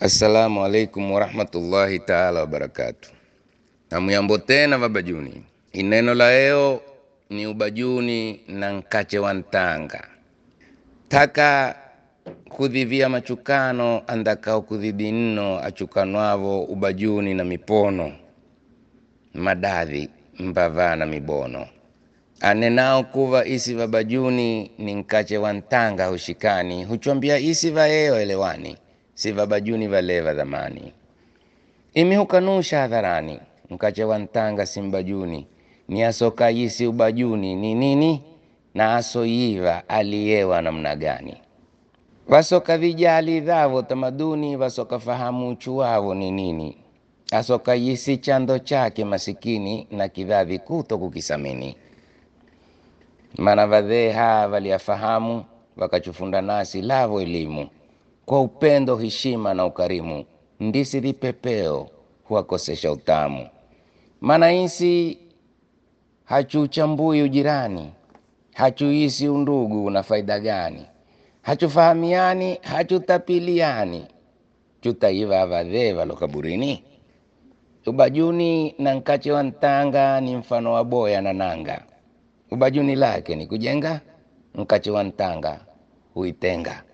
Assalamu alaikum warahmatullahi taala wabarakatu. Hamuyambo tena vabajuni. Ineno la leo ni ubajuni na nkache wa ntanga taka kudhivia machukano andakao kudhidi nno achukanwavo ubajuni na mipono madadhi mbava na mibono anenao kuva isi vabajuni ni nkache wa ntanga hushikani huchwambia isi vaeo elewani si vabajuni valeva dhamani imi hukanusha hadharani mkache wa ntanga si mbajuni ni asoka yisi ubajuni ni nini na asoyiva aliyewa namna gani vasoka vijali dhavo tamaduni vasoka fahamu uchu wavo ni nini asoka yisi chando chake masikini na kidhavi kuto kukisamini mana vadheha valiyafahamu vakachufunda nasi lavo elimu kwa upendo heshima na ukarimu ndisi vipepeo huwakosesha utamu mana isi hachuchambui ujirani hachuisi undugu na faida gani hachufahamiani hachutapiliani chutaiva vadhee valo kaburini ubajuni na nkache wa ntanga ni mfano wa boya na nanga ubajuni lake ni kujenga nkache wa ntanga huitenga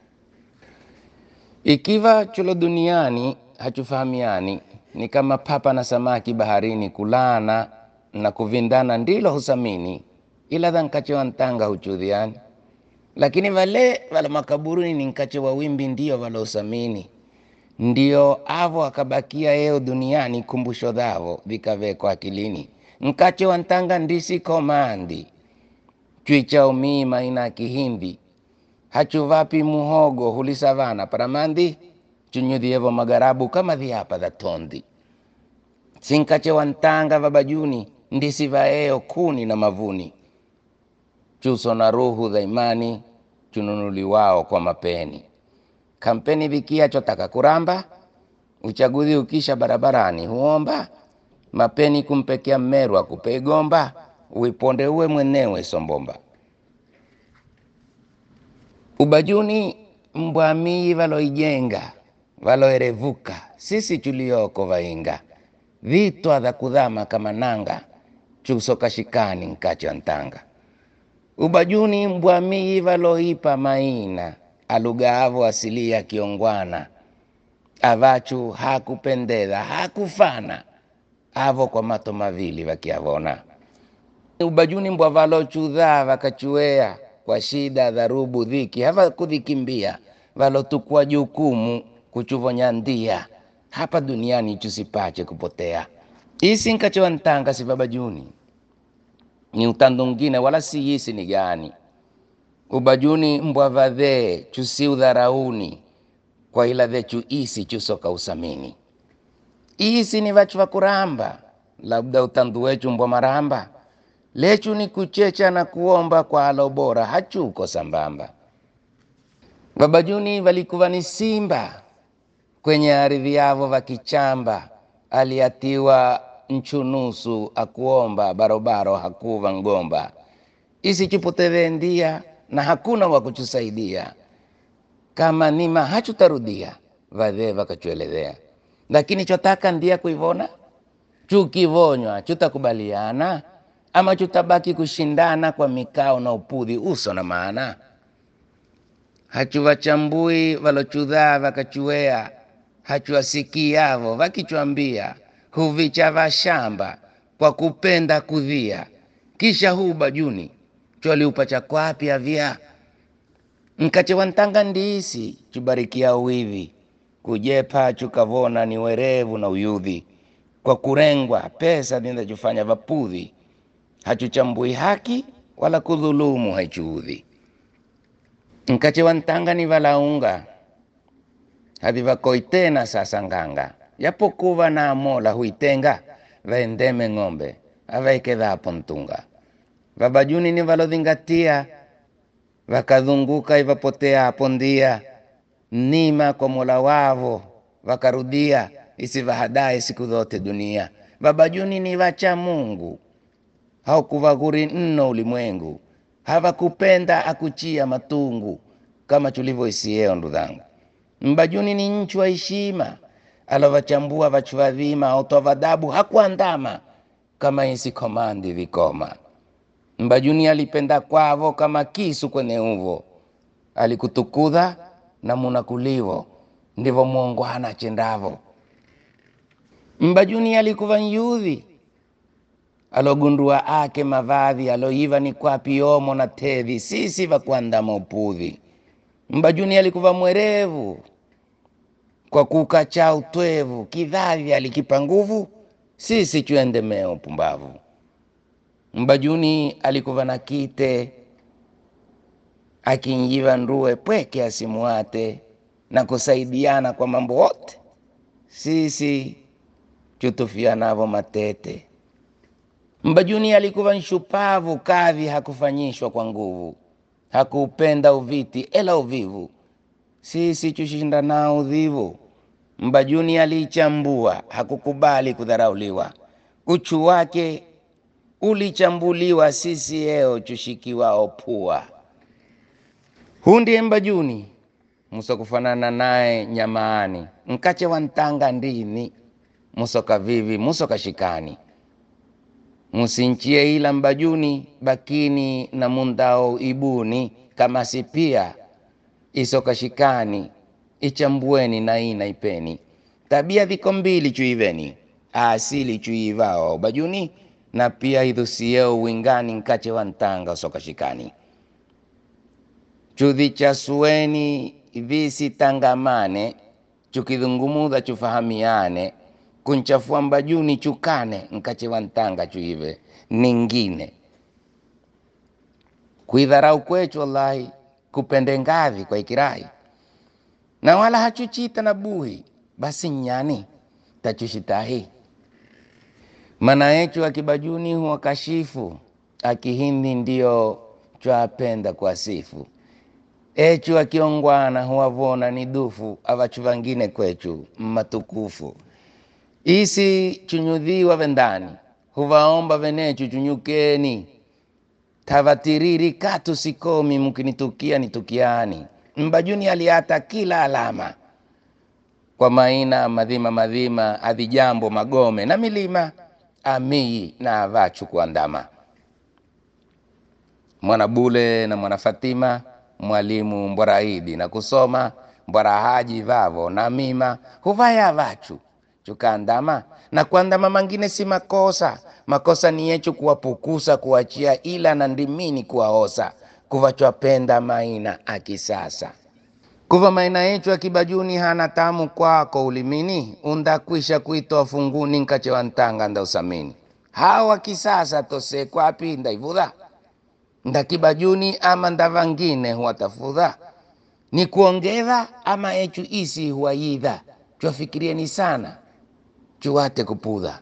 ikiva chulo duniani hachufahamiani ni kama papa na samaki baharini kulana na kuvindana ndilo husamini ila dha nkache wa ntanga huchudhiani lakini vale vala makaburuni ni nkache wa wimbi ndio vala usamini ndio avo akabakia eo duniani kumbusho dhavo vikavekwa akilini nkache wa ntanga ndisi komandi chwicha umima ina kihindi hachuvapi muhogo hulisavana paramandi chunyudhievo magarabu kama dhiapa dha tondi sinkache wa ntanga vabajuni ndisi vaeo kuni na mavuni chuso na ruhu dha imani chununuliwao kwa mapeni kampeni vikia chotaka kuramba uchaguzi ukisha barabarani huomba mapeni kumpekea mmeru akupe igomba uiponde uwe mwenewe sombomba ubajuni mbwamii valoijenga valoerevuka sisi chulioko vainga vitwa dha kudhama kama nanga chusoka shikani nkache wa ntanga ubajuni mbwamii valoipa maina alugaavo asilia kiongwana avachu hakupendeza hakufana avo kwa mato mavili vakiavona ubajuni mbwa valochudha vakachuea kwa shida dharubu dhiki havakudhikimbia valotukua jukumu kuchuvonya ndia hapa duniani chusipache kupotea isi nkachewa ntanga sivabajuni ni utando ngine wala si yisi ni gani ubajuni mbwa vadhee chusi udharauni kwa ila dhechu isi chusoka usamini isi ni vachu vakuramba labda utandu wechu mbwa maramba lechu ni kuchecha na kuomba kwa alo bora hachuko sambamba babajuni valikuva ni simba kwenye ardhi yavo vakichamba aliatiwa nchunusu akuomba barobaro hakuva ngomba isichupoteve ndia na hakuna wa kuchusaidia kama nima hachutarudia vadhee vakachuelezea lakini chotaka ndia kuivona chukivonywa chutakubaliana ama chutabaki kushindana kwa mikao na upudhi uso na maana hachuvachambui valochudhaa vakachuea hachuwasikiavo vakichwambia huvicha vashamba kwa kupenda kudhia kisha huu bajuni chwaliupa chakwapi avya nkache wa ntanga ndisi chubarikia uwivi kujepa chukavona ni werevu na uyudhi kwa kurengwa pesa zinachofanya vapudhi hachuchambui haki wala kudhulumu haichuudhi nkache wa ntanga ni valaunga havivakoi tena sasa nganga yapokuva na mola huitenga vaendeme ng'ombe avaikedhapo mtunga vabajuni ni valodhingatia vakadhunguka ivapotea hapo ndia nima kwa mola wavo vakarudia isivahadae siku zote dunia vabajuni ni vacha mungu haukuvaguri nno ulimwengu havakupenda akuchia matungu kama tulivyoisieo ndu dhangu mbajuni ni nchu wa heshima alovachambua vachu vadhima autoa vadabu hakuandama kama isi komandi vikoma mbajuni alipenda kwavo kama kisu kwenye uvo alikutukudha na munakulivo ndivo muongwana chendavo mbajuni alikuva nyudhi alogundua ake mavadhi aloiva ni kwapi omo na tedhi sisi vakuandama upudhi mbajuni alikuva mwerevu kwa kukacha utwevu kidhavi alikipa nguvu sisi chuendemea upumbavu mbajuni alikuva na kite akinjiva nduwe pweke asimuate na kusaidiana kwa mambo wote sisi chutufianavo matete mbajuni alikuva nshupavu kadhi hakufanyishwa kwa nguvu hakuupenda uviti ela uvivu sisi chushinda nao udhivu mbajuni aliichambua hakukubali kudharauliwa uchu wake ulichambuliwa sisi eo chushikiwao pua huu ndiye mbajuni muso kufanana naye nyamaani nkache wa ntanga ndini muso kavivi muso kashikani musinchie ila mbajuni bakini na mundao ibuni kama sipia isokashikani ichambueni na ina ipeni tabia viko mbili chuiveni asili chuivao bajuni na pia idhusieo wingani nkache wa ntanga usokashikani chudhi cha sueni visitangamane chukidhungumudha chufahamiane kunchafua mbajuni chukane nkache wa ntanga chuive ningine kuidharau kwechu wallahi kupende ngavi kwa ikirai na wala hachuchita na buhi basi nyani tachushitahi mana yechu akibajuni huwa kashifu akihindi ndio chwapenda kwa sifu echu akiongwana huwavona ni dufu avachu vangine kwechu matukufu isi chunyudhiwa vendani huvaomba venechu chunyukeni tavatiriri katu sikomi mkinitukia nitukiani mbajuni aliata kila alama kwa maina madhima madhima adhijambo magome na milima amii na avachu kuandama mwana bule na mwana fatima mwalimu mbwaraidi na kusoma mbwara haji vavo na mima huvaya avachu chukaandama na kuandama mangine si makosa makosa ni yechu kuwapukusa kuachia ila na ndimini kuwaosa kuvachwapenda maina akisasa kuva maina yechu akibajuni hana tamu kwako ulimini undakwisha kuitoa funguni nkache wa ntanga nda usamini hawa kisasa tose kwapi ndaivudha ndakibajuni ama ndavangine huwatafudha ni kuongeza ama echu isi huwayidha chwafikirieni sana chuwate kupudha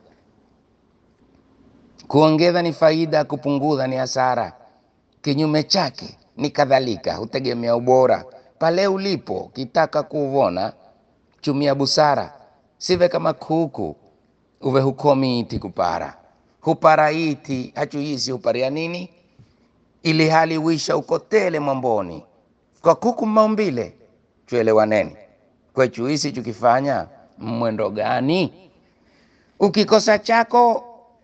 kuongeza ni faida kupunguza ni hasara kinyume chake ni kadhalika hutegemea ubora pale ulipo kitaka kuuvona chumia busara sive kama kuku uve hukomi iti kupara hupara iti hachuisi huparia nini ili hali wisha ukotele mwamboni kwa kuku maumbile chuelewaneni kwechuisi chukifanya mwendo gani ukikosa chako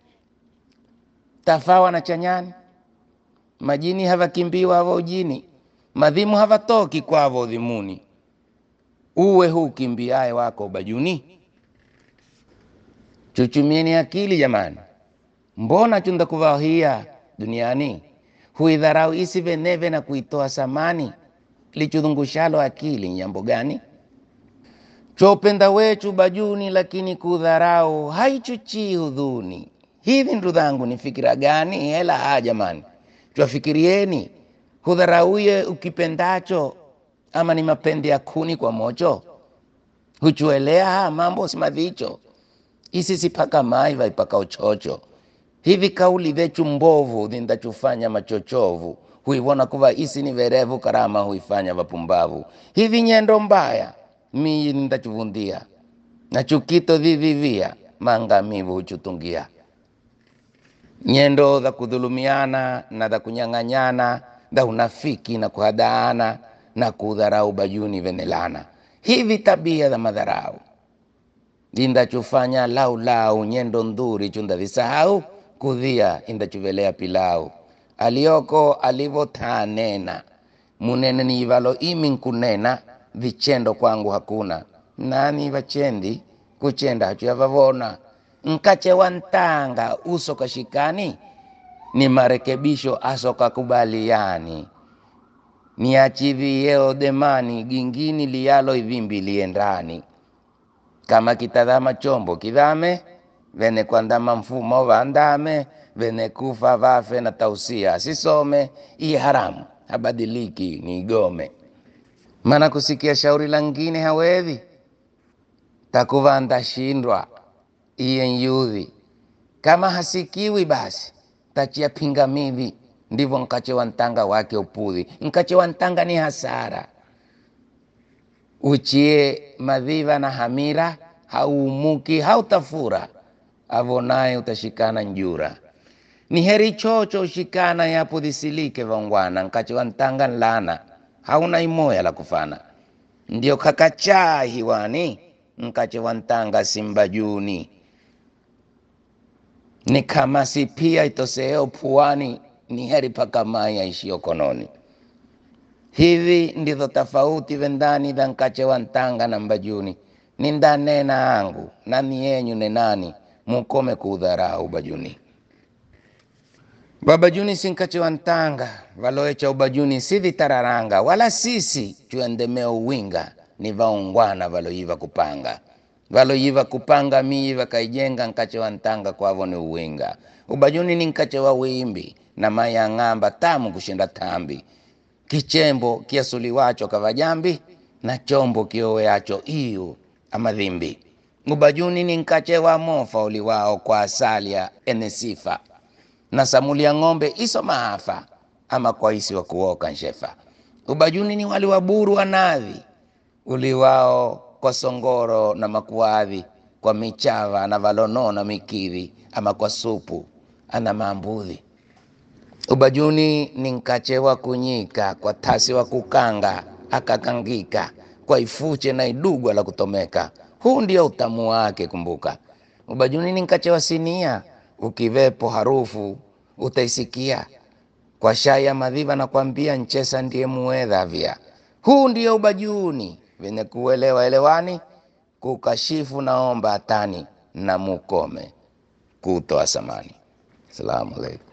tafawa na chanyani majini havakimbiwa hava ujini madhimu havatoki kwavo udhimuni uwe huu kimbiaye wako bajuni chuchumieni akili jamani mbona chunda kuvahia duniani huidharau isi veneve na kuitoa samani lichudhungushalo akili nyambo gani chopenda wechu bajuni lakini kudharau haichuchii hudhuni hivi ndu dhangu ni fikira gani hela ha jamani twafikirieni hudharauye ukipendacho ama ni mapende ya kuni kwa mocho huchuelea ha mambo simadhicho isi sipaka mai vaipaka uchocho hivi kauli vechu mbovu dhindachufanya machochovu huivona kuva isi ni verevu karama huifanya vapumbavu hivi nyendo mbaya miyi ndachuvundia na chukito vivivia maangamivu huchutungia nyendo za kudhulumiana na za kunyang'anyana za unafiki na kuhadaana na kudharau bajuni venelana hivi tabia za madharau indachufanya laulau nyendo ndhuri chundavisahau kudhia indachuvelea pilau alioko alivotanena munene niivalo imi nkunena vichendo kwangu hakuna nani vachendi kuchenda hachuyavavona nkache wa ntanga uso kashikani ni marekebisho asokakubaliani niachiviyeo demani gingini liyalo ivimbi liendani kama kitadhama chombo kidhame vene kwandama mfumo vandame vene kufa vafe na tausia asisome iye haramu habadiliki ni igome mana kusikia shauri langine hawedhi takuva ndashindwa iye nyudhi kama hasikiwi basi tachia pingamivi ndivyo nkache wa ntanga wake upudhi nkache wa ntanga ni hasara uchie madhiva na hamira hauumuki hautafura avonaye utashikana njura ni heri chocho ushikana yapo dhisilike vangwana nkache wa ntanga nlana hauna imoya la kufana ndio kakachaa hiwani nkache wa ntanga simbajuni ni kama si pia itoseo puani ni heri pakamai aishio kononi hivi ndivyo tofauti vendani dha nkache wa ntanga na mbajuni ni ndanena angu nani yenyu nenani mukome kuudharau bajuni babajuni si nkache wa ntanga valoecha ubajuni si vitararanga wala sisi chuendemeo uwinga ni vaungwana valoiva kupanga valoiva kupanga miiva kaijenga nkache wa ntanga kwavo ni uwinga ubajuni ni nkache wa wimbi na maya ng'amba tamu kushinda tambi kichembo kiasuliwacho kavajambi na chombo kioweacho iyu amadhimbi ubajuni ni nkache wa mofa uliwao kwa asalia ene sifa na samulia ng'ombe iso maafa ama kwa isi wa kuoka nshefa ubajuni ni wali wa buru wa nadhi uliwao kwa songoro na makuadhi kwa michava na valono na mikidhi ama kwa supu ana maambudhi ubajuni ni nkache wa kunyika kwa tasi wa kukanga akakangika kwa ifuche na idugwa la kutomeka huu ndio utamu wake kumbuka ubajuni ni nkache wa sinia ukivepo harufu utaisikia kwa shai ya madhiva na kwambia nchesa ndiye muedhavya huu ndio ubajuni venye kuelewa elewani kukashifu naomba hatani na mukome kutoa samani salamu alaikum